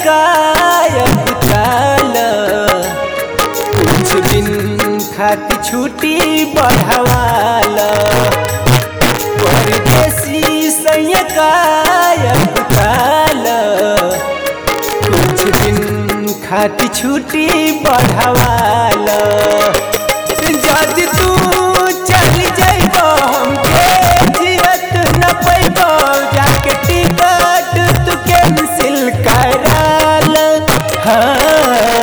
गायब ताल कुछ दिन खाती छुट्टी बढ़वाल परदेसी सैया गायब ताल कुछ दिन खाती छुट्टी बढ़वाल जद तू चल जइबो हमके जियत न पैबो जाके टिकट तू कैंसिल कराल हाँ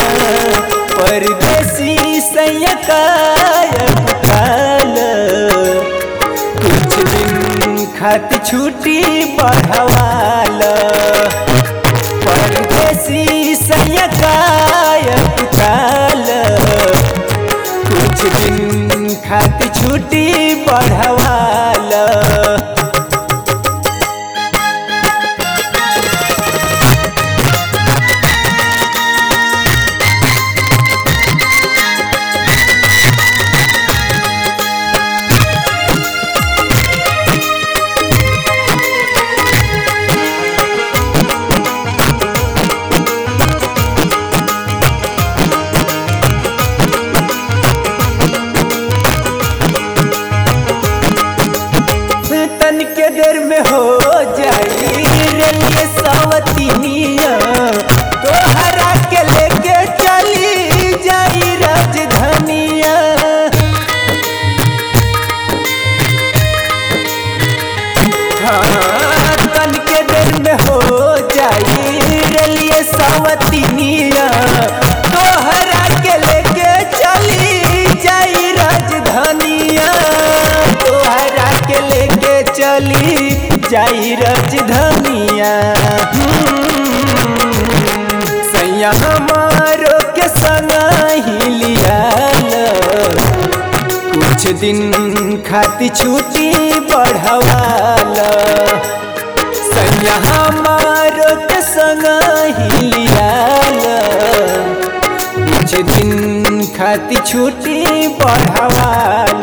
परदेसी सैयकायब काल कुछ दिन खाती छुट्टी बढ़वाल परदेसी सैयकायब काल कुछ दिन खाती छुट्टी बढ़वाल तन के देर में हो जाई रेलिए सावतिनिया तोहरा के लेके चली जाई राजधानिया हाँ, तन के देर में हो जाई रेलिए सावतिनिया तोहरा के लेके चली जाई राजधानिया तोहरा के लेके चली जाई राजधानिया सैया हमारो के संग ही लियाल कुछ दिन खाती छुट्टी बढ़वाल सैया हमारो के संग ही लियाल कुछ दिन खाती छुट्टी बढ़वाल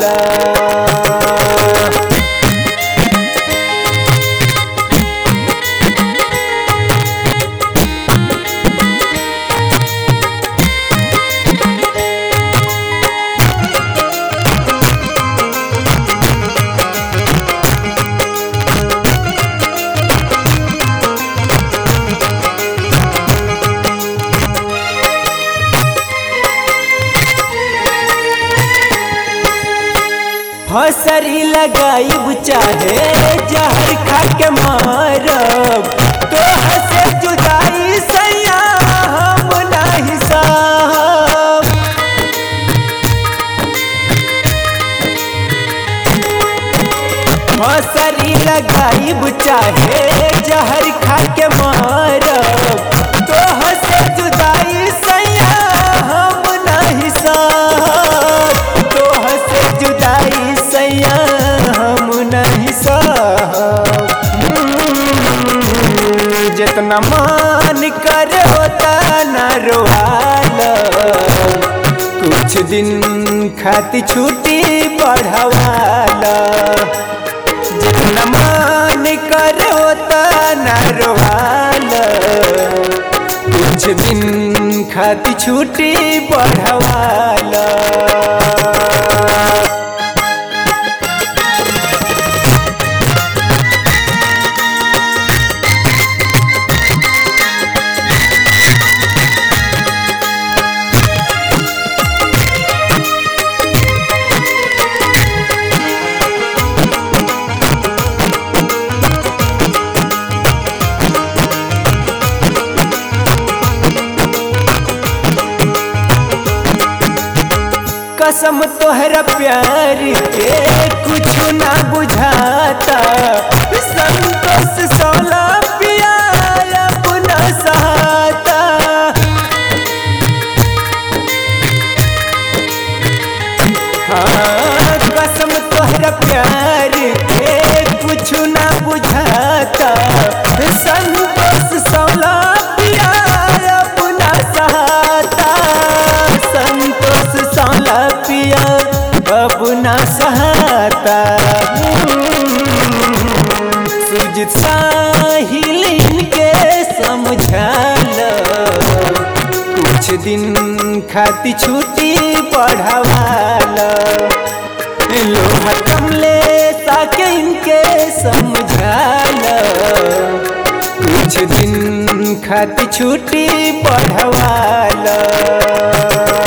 फसरी लगाइब चाहे जहर खा के मारब तोह से जुदाई सैया हम नहीं साहब फसरी लगाइब चाहे जहर खा के मारब तोह से जुदाई सैया हम नहीं साहब तोह से जुदाई सैया हम नहीं साहब जितना मान कर उतना रोहाल कुछ दिन खाती छुट्टी बढ़वाल जितना मान कर उतना रोहाल कुछ दिन खाती छुट्टी बढ़वाल कसम तोहरा प्यार के कुछ ना बुझाता संतोष सौला पिया अपना सहाता हाँ कसम तोहरा प्यार के कुछ ना बुझाता संतोष सौला पिया अपना सहाता संतोष सौला पिया अपना सहाता सुजित साहिल इनके समझाल खाती छुट्टी पढ़वाला लोहा कमले ताके इनके समझाला कुछ दिन खाती छुट्टी पढ़वाला